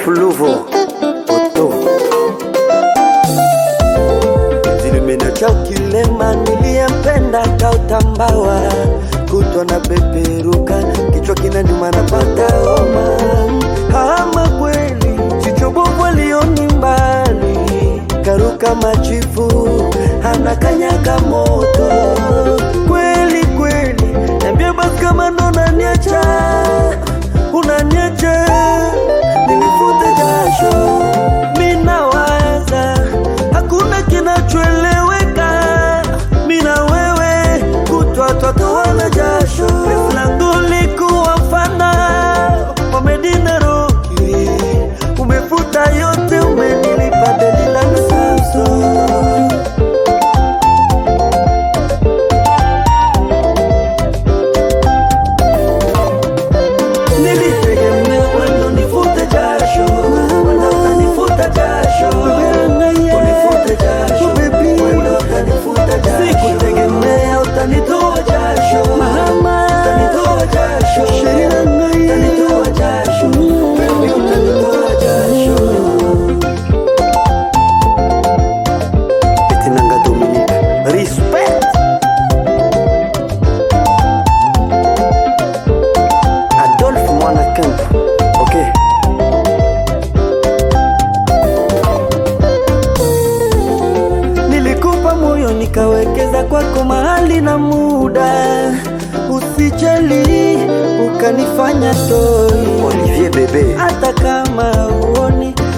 Luvo Oto Zilimena cha kilema niliyempenda kautambawa kutwa na peperuka kichwa kinaniuma napata homa ama kweli jicho bovu alioni mbali karuka machifu anakanyaga moto kweli kweli niambie basi kama ndo unaniacha unaniacha nilifute jasho minawaza hakuna kinachoeleweka mina wewe kutwa twatoana jasho refu langu likuwa mfana wa Medina Roki umefuta yote umenilipa deni la nusu Nilitegemea wendo nifute jasho Wendo utanifuta jasho Unifute jasho Wendo utanifuta jasho Sikutegemea utanitoa jasho Utanitoa jasho Utanitoa jasho Baby utanitoa jasho Etinanga Dominique Respect Adolphe Mwana Kemp. Okay. Nilikupa moyo nikawekeza kwako mahali na muda, usijali ukanifanya toi. Olivier Bebe Hata kama uoni